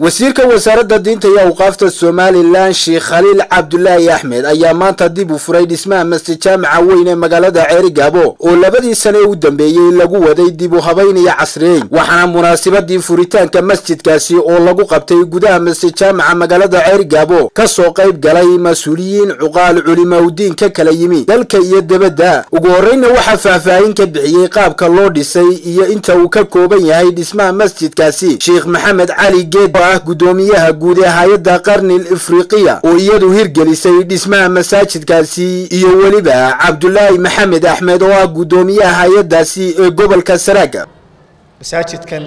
wasiirka wasaaradda diinta iyo awqaafta somalilan sheekh khaliil cabdulaahi axmed ayaa maanta dib u furay dhismaha masjid jaamaca weyn ee magaalada ceerigaabo oo labadii sane u dambeeyey lagu waday dib u habayn iyo casriyeyn waxaana munaasabadii furitaanka masjidkaasi oo lagu qabtay gudaha masjid jaamaca magaalada ceerigaabo ka soo qayb galay mas-uuliyiin cuqaal culimaudiin ka kala yimi dalka iyo debadda ugu horreyna waxaa faahfaahin ka bixiyey qaabka loo dhisay iyo inta uu ka kooban yahay dhismaha masjidkaasi sheekh maxamed cali geed oo ah guddoomiyaha guud ee hay-adda qarnil ifriqiya oo iyadu hirgelisay dhismaha masaajidkaasi iyo weliba cabdulaahi maxamed axmed oo ah guddoomiyaha hay-addaasi ee gobolka saraaga masaajidkan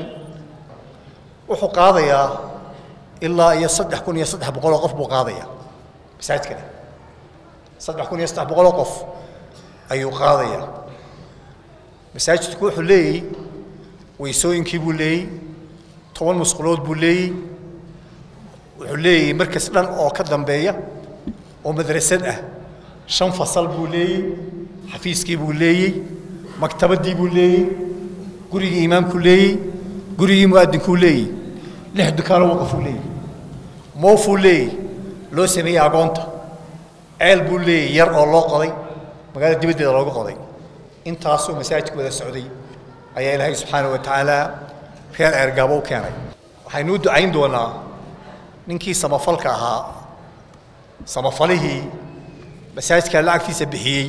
wuxuu qaadayaa ilaa iyo saddex kun iyo saddex boqoloo qof buu qaadayaa masaajidkani saddex kun iyo saddex boqoloo qof ayuu qaadayaa masaajidku wuxuu leeyey weysooyinkii buu leeyey toban musqulood buu leeyey wuxuu leeyahay markas dhan oo ka dambeeya oo madrasad ah shan fasal buu leeyey xafiiskii buu leeyey maktabaddii buu leeyey gurigii imaamkuu leeyey gurigii mu'adinkuu leeyey lix dukaano waqafuu leeyey moofuu leeyey loo sameeyey agoonta ceel buu leeyey yar oo loo qoday magaalada dibaddeeda looga qoday intaasoo masaajidku wada socday ayaa ilaahay subxaana wa tacaala reer ceergaabo u keenay waxaynuu ducayn doonaa ninkii samafalka ahaa samafalihii masaajidka lacagtiisa bixiyey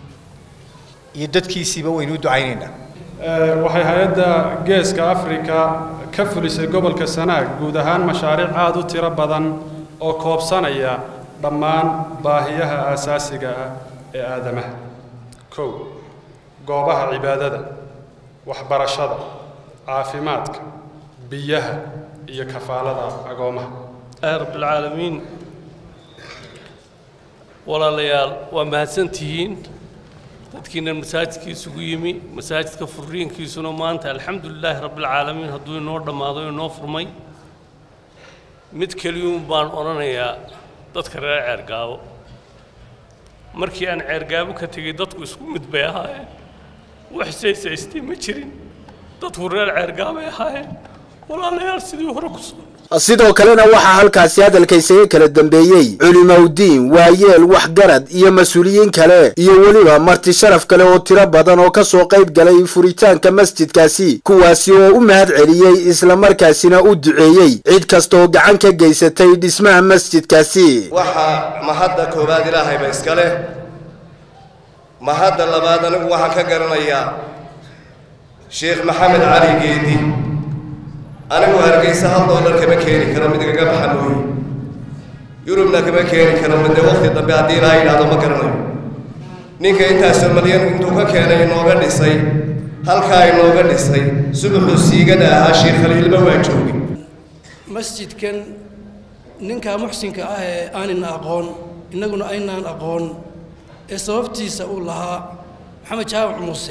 iyo dadkiisiiba waynuu ducaynaynaa waxay hay-adda geeska afrika ka fulisay gobolka sanaag guud ahaan mashaariic aada u tiro badan oo koobsanaya dhammaan baahiyaha aasaasiga ah ee aadamaha kow goobaha cibaadada waxbarashada caafimaadka biyaha iyo kafaalada agoomaha rabbilcaalamiin walaalayaal waa mahadsantihiin dadkiina masaajidka isugu yimi masaajidka furiinkiisuna maanta alxamdu lilaahi rabbilcaalamiin hadduu inoo dhammaado inoo furmay mid keliyuun baan odhanayaa dadka reer ceergaabo markii aan ceergaabo ka tegey dadku isku mid bay ahaayeen wax saysaystay ma jirin dadku reer ceergaabay ahaayeen walaalayaal sidii hore ku soo sidoo kalena waxaa halkaasi hadalka isaga kala dambeeyey culimaudiin waayeel waxgarad iyo mas-uuliyiin kale iyo weliba marti sharaf kale oo tiro badan oo ka soo qayb galay furitaanka masjidkaasi kuwaasi oo u mahad celiyey islamarkaasina u duceeyey cid kastaoo gacan ka geysatay dhismaha masjidkaasi waxaa mahadda koowaad ilaahayba iska leh mahadda labaad anigu waxaan ka garanayaa sheekh maxamed cali geedi anigu hargaysa hal doolar kama keeni karo mid igaga baxa mooye yurubna kama keeni karo midee waqti dambe haddii ilaa yidhahdo ma garanayo ninka intaasoo malyan intuu ka keenay inooga dhisay halkaa inooga dhisay subaxuu siigada ahaa sheekh khaliilba waa joogay masjidkan ninkaa muxsinka ah ee aanina aqoon innaguna aynaan aqoon ee sababtiisa uu lahaa maxamed jaamac muuse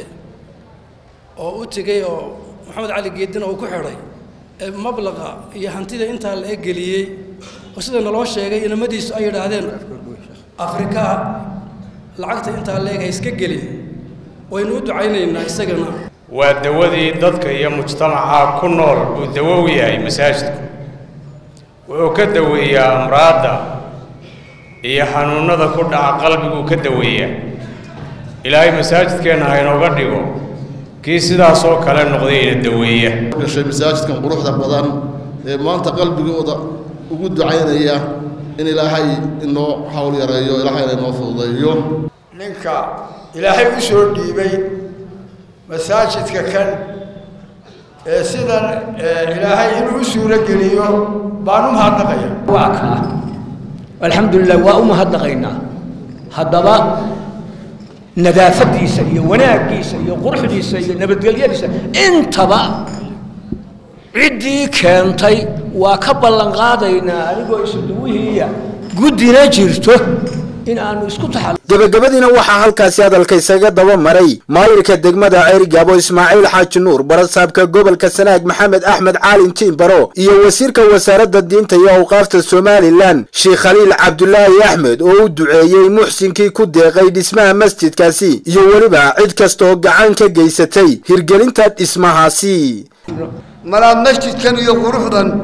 oo u tegey oo maxamed cali geedina uu ku xidhay ee mablaqa iyo hantida intaa la eggeliyey oo sida naloo sheegay inamadiisu ay yidhaahdeen afrika lacagta intaa la eg ha iska gelin waynu u ducaynaynaa isagana waa dawadii dadka iyo mujtamaca ku nool buu dawo u yahay masaajidku wuxuu ka daweeyaa amraadda iyo xanuunnada ku dhaca qalbiguu ka daweeyaa ilaahay masaajidkeenna ha inooga dhigo kii sidaasoo kale noqday ina daweeya gashay masaajidkan quruxda badan ee maanta qalbigooda ugu ducaynaya in ilaahay inoo hawl yareeyo ilaahayna inoo fududeeyo ninka ilaahay u soo dhiibay masaajidka kan ee sidan ilaahay inuu u suuro geliyo baan u mahadnaqaya waa kaa alxamdulilah waa u mahadnaqaynaa haddaba nadaafadiisa iyo wanaaggiisa iyo quruxdiisa iyo nabadgelyadiisa intaba ciddii keentay waa ka ballan qaadaynaa anigoo isuduwihiiya guddina jirto in aanu isku taxal gebagabadiina waxaa halkaasi hadalka isaga daba maray maayirka degmada ceerigaabo ismaaciil xaaji nuur barasaabka gobolka sanaag maxamed axmed caalin tiimbaro iyo wasiirka wasaaradda diinta iyo awqaafta somalilan sheekh khaliil cabdulaahi axmed oo u duceeyey muxsinkii ku deeqay dhismaha masjidkaasi iyo weliba cid kastaoo gacan ka geysatay hirgelinta dhismahaasi malaa masjidkan iyo quruxdan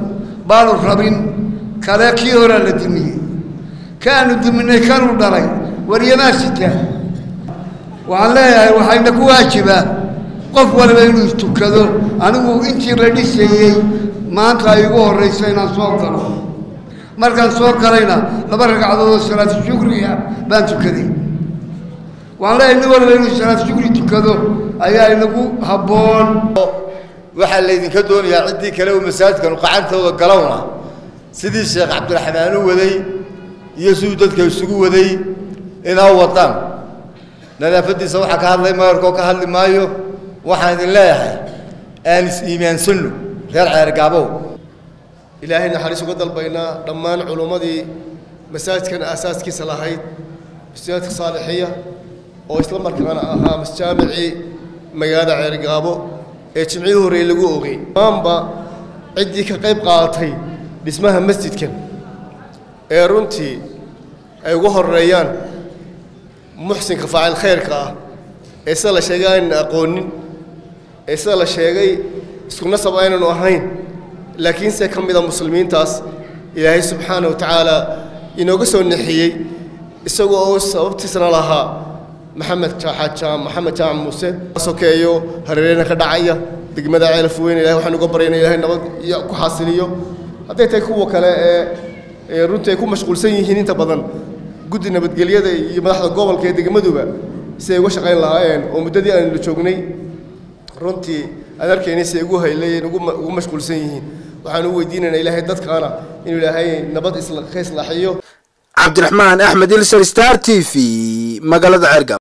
baanu rabin kale kii horaa la dumiyey kaanu duminay kanuu dhalay waryamaa sitaa waxaan leeyahay waxayna ku waajibaa qof waliba inuu istukado anigu intii la dhisayey maanta ay igu horrayso inaan soo galo markaan soo galayna laba ragcadood oo salaatu shukriga baan tukaday waxaan leeyahay nin waliba inuu salaatu shukri tukado ayaa inagu habboon waxaa laydinka doonayaa ciddii kale uu masaajidkanu qacantooda galowna sidii sheekh cabdiraxmaan u waday iyo siduu dadka isugu waday inaa wadaan nadaafaddiisa waxaa ka hadlay mayorkoo ka hadli maayo waxaan idin leeyahay aan is-iimaansanno reer ceergaabow ilaahay naxariis uga dalbaynaa dhammaan culummadii masaajidkan aasaaskiisa lahayd masaajidka saalixiya oo isla markaana ahaa masjaamicii magaalada ceergaabo ee jimcihii horreeye lagu ogey dhammaanba ciddii ka qayb qaadatay dhismaha masjidkan ee runtii ay ugu horreeyaan muxsinka faacil khayrka ah ee sida la sheegay aynan aqoonin ee sida la sheegay isku nasab aynanu ahayn laakiinse ka mida muslimiintaas ilaahay subxaana wa tacaala inooga soo nexiyey isagoo oo sababtiisna lahaa maxamed jaam maxamed jaamac muuse sokeeyo hareereyna ka dhacaya degmada ceelaf weyn ilahay waxaan uga baryayna ilahay nabad iyo ku xaasiliyo hadday tahay kuwa kale ee ee runtii ay ku mashquulsan yihiin inta badan guddi nabadgelyada iyo madaxda gobolka ee degmaduba si ay uga shaqayn lahaayeen oo muddadii aanu joognay runtii aan arkaynay si ay ugu haylayeen ugu mashquulsan yihiin waxaan u weydiinaynaa ilaahay dadkaana inuu ilaahay nabad ka islaaxiyo cabdiraxmaan axmed ilser star t v magaalada ceergab